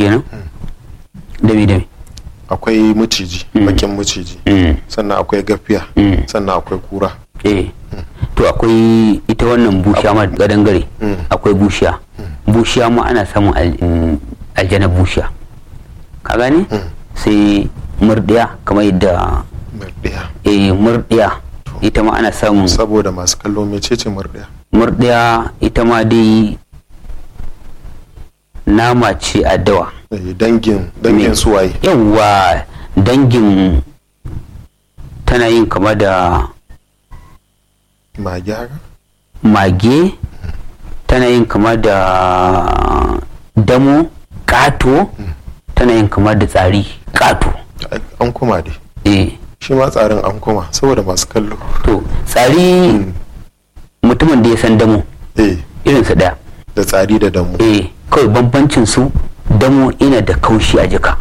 kenan dami dami akwai maciji bakin maciji Mm. sannan akwai gafiya Mm. sannan akwai kura eh to akwai ita wannan bushiya ma gadangare Mm. akwai bushiya bushiya ma ana samun al- mm, aljana bushiya ka gane Mm. sai murdiya kamar yadda murdiya eh murdiya ita ma ana samun saboda masu kallo mecece murdiya murdiya ita ma dai nama ce a dawa Eh, dangin dangin Me? suwaye yawwa dangin tana yin kama da mage haka mage tana yin kama da damo kato tana yin kama da tsari kato Ai, an kuma dai eh shi ma tsarin an kuma saboda masu kallo to tsari mutumin da ya san damo eh irinsa daya da tsari da damu eh kawai bambancin su damo ina da kaushi a jika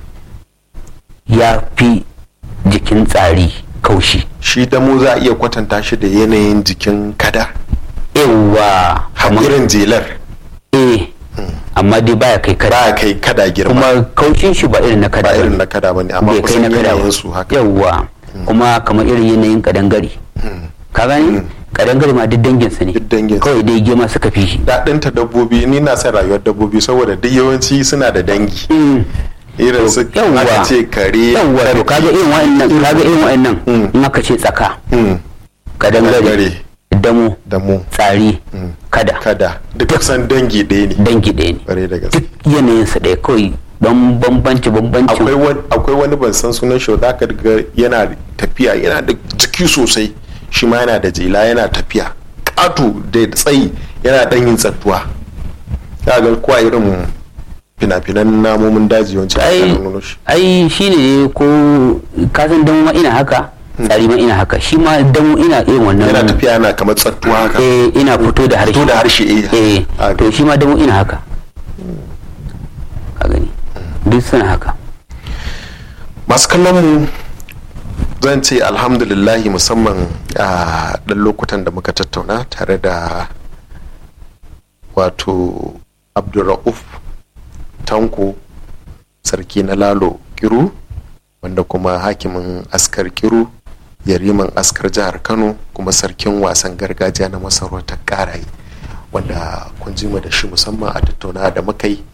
ya fi jikin tsari kaushi shi damu za a iya kwatanta shi da yanayin jikin kada yawwa har kamar- irin jelar eh amma dai baya kai kada ba kai kada girma kuma kaushin shi ba irin na kada ba bane. irin na kada bane amma bai kai kusan na kada yanayin ba su haka yawwa kuma kamar irin yanayin kadangare ka gani kadangare ma duk dangin su ne Duk dangin su. kawai dai girma suka fi shi daɗinta dabbobi ni na son rayuwar dabbobi saboda duk yawanci suna da dangi Mm. irin su yawwa aka ce kare yawwa to kaga irin wa'annan kaga irin wa'annan Mm. in aka ce tsaka Mm, kadangare Kadangare. damo da mu tsari Mm. kada kada duk kusan dangi ɗaya ne dangi ɗaya ne ƙwarai da gaske duk yanayin su ɗaya kawai don bambanci bambancin akwai wani akwai wani ban san sunan shi za ka ga yana tafiya yana da jiki sosai shi ma yana da jela yana tafiya ƙato da tsayi yana ɗan yin tsattuwa ka ga kuwa irin fina-finan namomin daji yawanci ai aka nuno shi ai shine ko kasan damo ma ina haka tsari ma ina haka shi ma damo ina irin wannan yana tafiya yana kamar tsattuwa haka eh ina fito da harshe Fito da harshe, eh. eh Ah, to shi ma damo ina haka ka gani duk suna haka masu kallon mu zan ce alhamdulillahi musamman a ɗan lokutan da muka tattauna tare da wato abdulra'uf tanko sarki na lalo kiru wanda kuma hakimin askar kiru yariman askar jihar kano kuma sarkin wasan gargajiya na masarautar karaye wanda kun ji mu da shi musamman a tattauna da muka yi